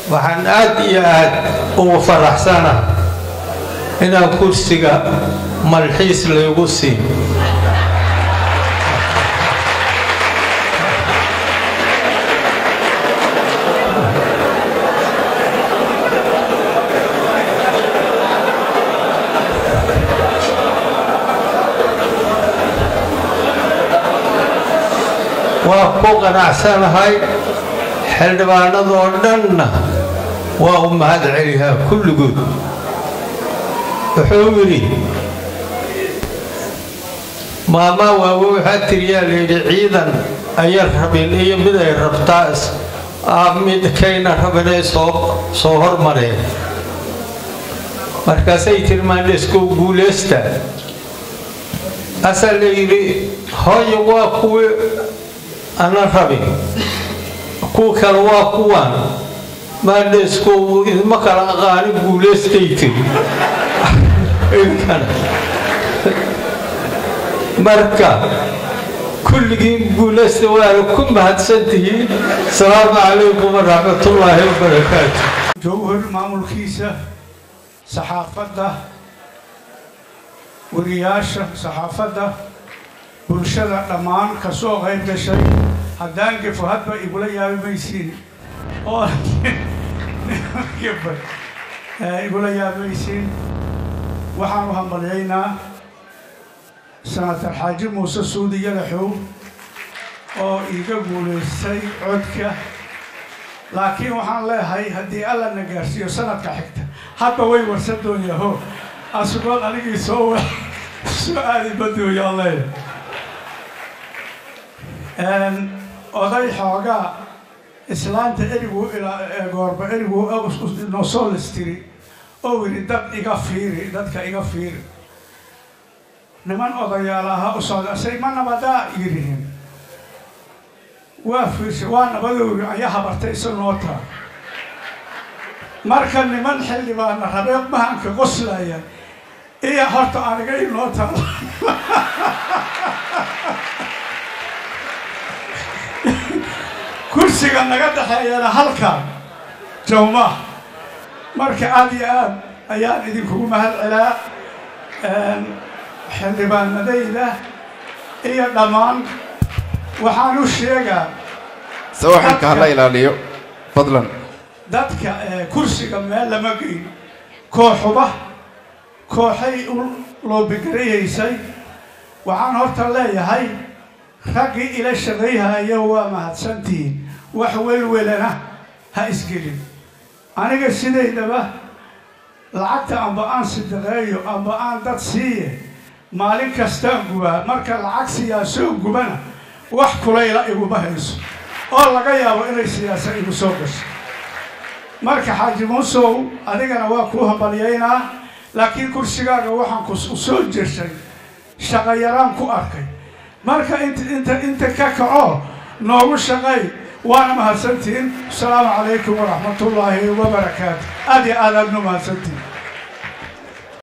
waxaan aad iyo aad ugu faraxsana inaan kursiga malxiis laygu siin waa ku qanacsanahay xildhibaanadoo dhanna waa u mahad celihaa kulligood wuxuu yidhi maamaa waawe waxaa tiriyaa layidhi ciidan ayan rabin iyo mid ay rabtaa mid kayna rabinay soo soo hormareen markaasay tiri maandheskow guulaysta asaa la yidhi hooyo waa kuwi ana rabin kuwa kale waa kuwan maandheskow idma kala aqaani guulaystay tiri marka kulligiin guulaysta waana ku mahadsan tihiin asalaamu calaykum waraxmatullaahi wabarakaatu jowhar maamulkiisa saxaafadda wariyaasha saxaafadda bulshada dhammaan ka soo qayb gashay haddaan gefo hadba igula yaabi maysiin oo gefa igula yaabi maysiin waxaanu hambalyaynaa sanatar xaaji muuse suudi yalaxow oo iiga guulaystay codka laakiin waxaan leehay haddii alla na gaarsiiyo sanadka xigta hadba way warsan doonyaho asugoon anigii soo soo aadi badooyaan leeyahay oday xoogaa islaanta eriguu goorba eriguu noo soo listiri oo yidhi dad iga fiiri dadka iga fiiri niman odayaal ahaa u socda say ma nabadaa yidhihin waa fiirsa waa nabadowri ayaa habartay isa noo taa marka niman xildhibaana rabeed mahanka qoslaya iyo horta aniga inoo taala kursiga naga dhexeeyana halkan jawma marka aad iyo aad ayaan idinkugu mahad celaa xildhibaanadayda iyo dhammaan waxaan u sheegaa sawaxilka hala ilaaliyo fadlan dadka kursiga meel lama geyn kooxuba kooxay u loobigarayaysay waxaan horta leeyahay raggii ila shaqayhaya waa mahadsantihiin wax welwelana ha isgelin aniga sidaydaba lacagta amba aan sidaqeeyo amba aan dad siiye maalin kastaan gubaa marka lacag siyaasoo gubana wax kulayla iguma hayso oo laga yaabo inay siyaasa igu soo gasho marka xaaji muusow adigana waa kuu hambalyaynaa laakiin kursigaaga waxaan ku soo jirshay shaqayaraan ku arkay marka inta inta ka kaco noogu shaqay waana mahadsantihiin asalaamu calaykum waraxmatullaahi wabarakaatu aad iyo aad aadnu mahadsantihiin